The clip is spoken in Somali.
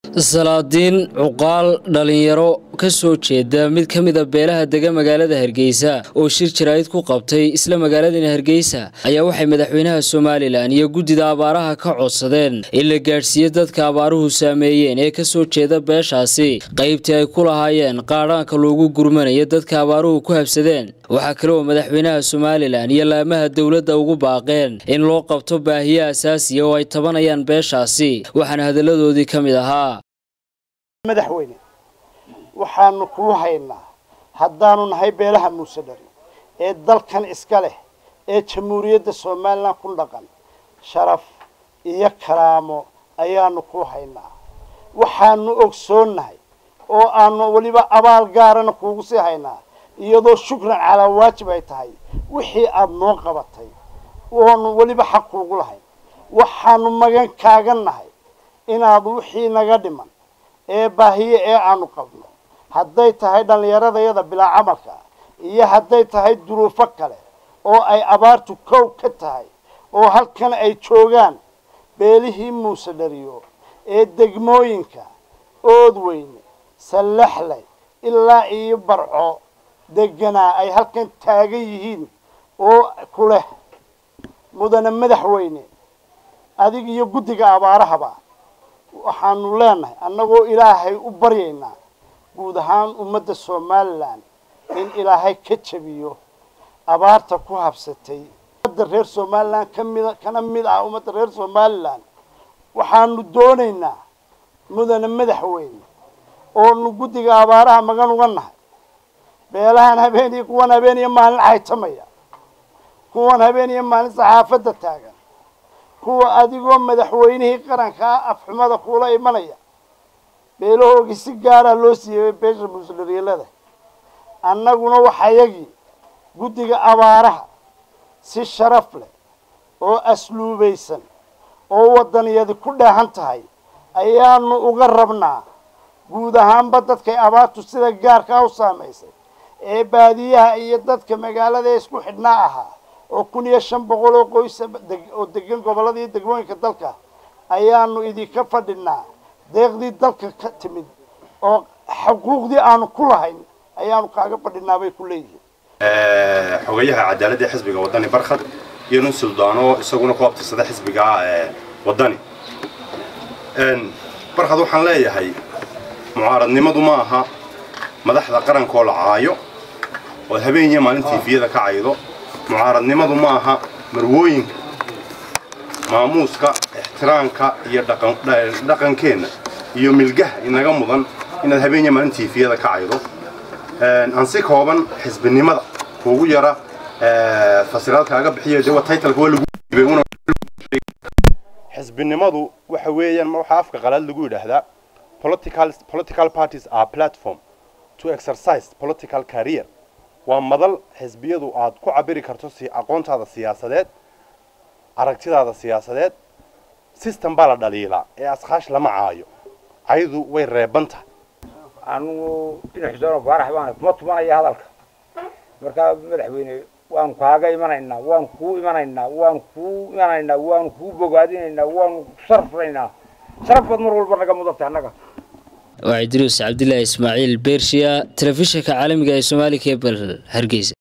salaadiin cuqaal dhalinyaro ka soo jeeda mid ka mida beelaha dega magaalada hargeysa oo shir jaraa'id ku qabtay isla magaaladani hargeysa ayaa waxay madaxweynaha somalilan iyo guddida abaaraha ka codsadeen in la gaadhsiiyo dadka abaaruhu saameeyeen ee ka soo jeeda beeshaasi qaybtii ay ku lahaayeen qaadhaanka loogu gurmanayo dadka abaaruhu ku habsadeen waxaa kale oo madaxweynaha somalilan iyo laamaha dowladda ugu baaqeen in loo qabto baahiye asaasiya oo ay tabanayaan beeshaasi waxaana hadalladoodii ka mid ahaa madaxweyne waxaanu kuu haynaa haddaanu nahay beelaha muuse dhari ee dalkan iska leh ee jamhuuriyadda somalilan ku dhaqan sharaf iyo karaamo ayaanu kuu haynaa waxaanu ogsoonnahay oo aanu weliba abaal gaarana kuugu sii haynaa iyadoo shukran calaa waajib ay tahay wixii aada noo qabatay oonu weliba xaq kuugu lahayn waxaanu magan kaaga nahay inaad wixii naga dhiman ee baahiye ee aanu qabno hadday tahay dhallinyaradayada bilaa camalka iyo hadday tahay duruufo kale oo ay abaartu kow ka tahay oo halkan ay joogaan beelihii muuse dhariyo ee degmooyinka oodweyne sallaxley ilaa iyo barco deganaa ay halkan taagan yihiin oo ku leh mudane madaxweyne adig iyo guddiga abaarahaba waxaanu leenahay annagoo ilaahay u baryaynaa guud ahaan ummadda somalilan in ilaahay ka jabiyo abaarta ku habsatay ummadda reer somalilan kamida kana mid ah ummadda reer somalilan waxaanu doonaynaa mudane madaxweyne oonu guddiga abaaraha magan uga nahay beelahan habeen iyo kuwan habeen iyo maalin caytamaya kuwan habeen iyo maalin saxaafadda taagan kuwa adigoo madaxweynihii qarankaa afxumada kuula imanaya beelahoogii si gaaraa loo siiyey beesha muusdhariilada annaguna waxayagii guddiga abaaraha si sharaf leh oo asluubaysan oo waddaniyadi ku dheehan tahay ayaanu uga rabnaa guud ahaanba dadkay abaartu sida gaarkaa u saamaysay ee baadiyaha iyo dadka magaalada isku xidhnaa ahaa oo kun iyo shan boqol oo qoysa oo degan gobolada iyo degmooyinka dalka ayaanu idinka fadhinaa deeqdii dalka ka timid oo xuquuqdii aanu ku lahayn ayaanu kaaga fadhinaa bay ku leeyihiin xogayaha cadaaladda ee xisbiga waddani barkhad iyo nin suldaano isaguna ku abtirsada xisbiga waddani barkhad waxaan leeyahay mucaaradnimadu ma aha madaxda qarankoo la caayo ood habeeniya maalin tiifiyada ka caydo mucaaradnimadu ma aha marwooyinka maamuuska ixtiraamka iyo dhaqankeenna iyo milgaha inaga mudan inaad habeeniya maalin tiifiyada ka caydo aan si kooban xisbinimada kuugu yara fasiraadkaaga bixiyo de titleka waa lagu dhiibay xisbinimadu waxa weeyaan waxaa afka qalaad lagu yidhaahdaa political political parties are platform to exercise political career waa madal xisbiyadu aad ku cabiri karto si aqoontaada siyaasadeed aragtidaada siyaasadeed system baa la dhaliilaa ee askaash lama caayo caydu way reeban tahay anugu dhinac xuseen faarax baan kuma tumanaya hadalka markaa madaxweyne waanu kaaga imanaynaa waanu kuu imanaynaa waanu kuu imanaynaa waanu kuu bogaadinaynaa waanu sharfnaynaa sharaf baad mar walba naga mudantay annaga waa idruus cabdilaahi ismaaciil beershiya telefishinka caalamiga ee soomaali kebel hargeysa